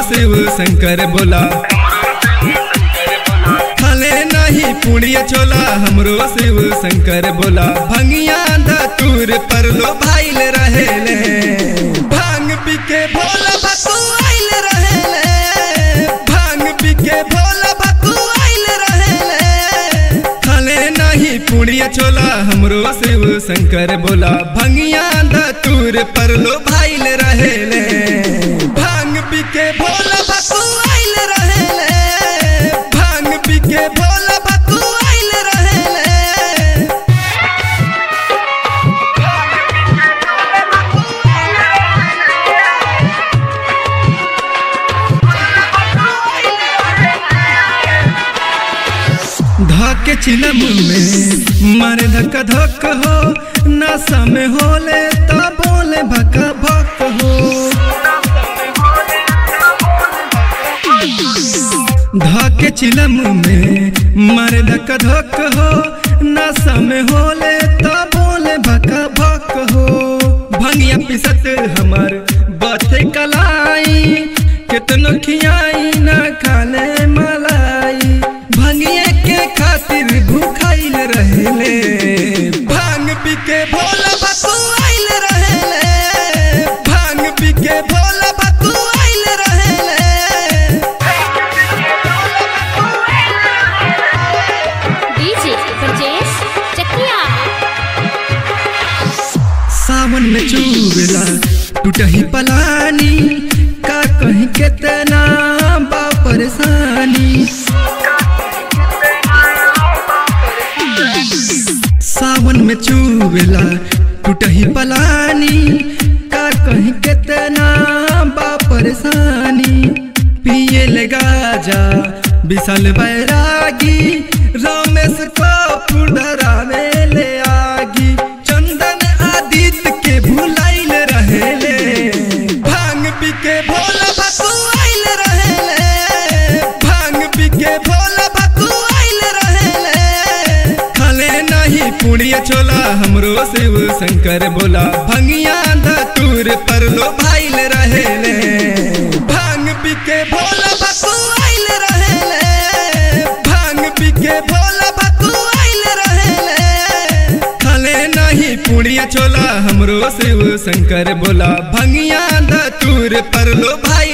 शिव शंकर बोला खाले नहीं पुड़िया छोला हमरो शिव शंकर बोला भंगिया धतूर पर लो भाईल रहेले भांग पी के भोला भतू आइल रहेले भांग पी के भोला भतू आइल रहेले खाले नहीं पुड़िया छोला हमरो शिव शंकर बोला भंगिया धतूर पर लो भाईल रहेले भांग पी के भोला भतू आइल रहेले भांग पी के भोला भतू आइल रहेले धके चिलम में मारे धक्का धक हो नशा में होले तो बोले भका भक हो धके चिलम में मारे धक्का धक हो नशा में होले तो बोले भका भक हो भंगिया पिसत हमर बथे कलाई कितनो खियाई ना खाले मलाई भंगिए के खातिर भूखाइल रहेले भांग पी के भोला भतू आइल रहेले भांग पी के भोला भतू आइल रहेले डीजे ब्रजेश चकिया सावन में चूबेला टूटही पलानी का कहीं कितना बा परेशानी सावन में चूबेला टूटही पलानी का कहीं कितना बा परेशानी पिए लगा जा विशाल बैरागी रमेश को फुडरा में ले आगी चंदन आदित्य के भुलाइल रहेले भांग पी के भोला भतू आइल रहेले भांग पी के भोला भतू आइल रहेले खाले नहीं पुड़िया छोला हमरो शिव शंकर बोला भंगिया धतूर पर लो भाइल रहेले भांग पी के भोला भतू आइल रहेले भांग पी के भोला भतू आइल रहेले खाले नहीं पुड़िया छोला हमरो शिव शंकर बोला भंगिया धतूर पर लो भाई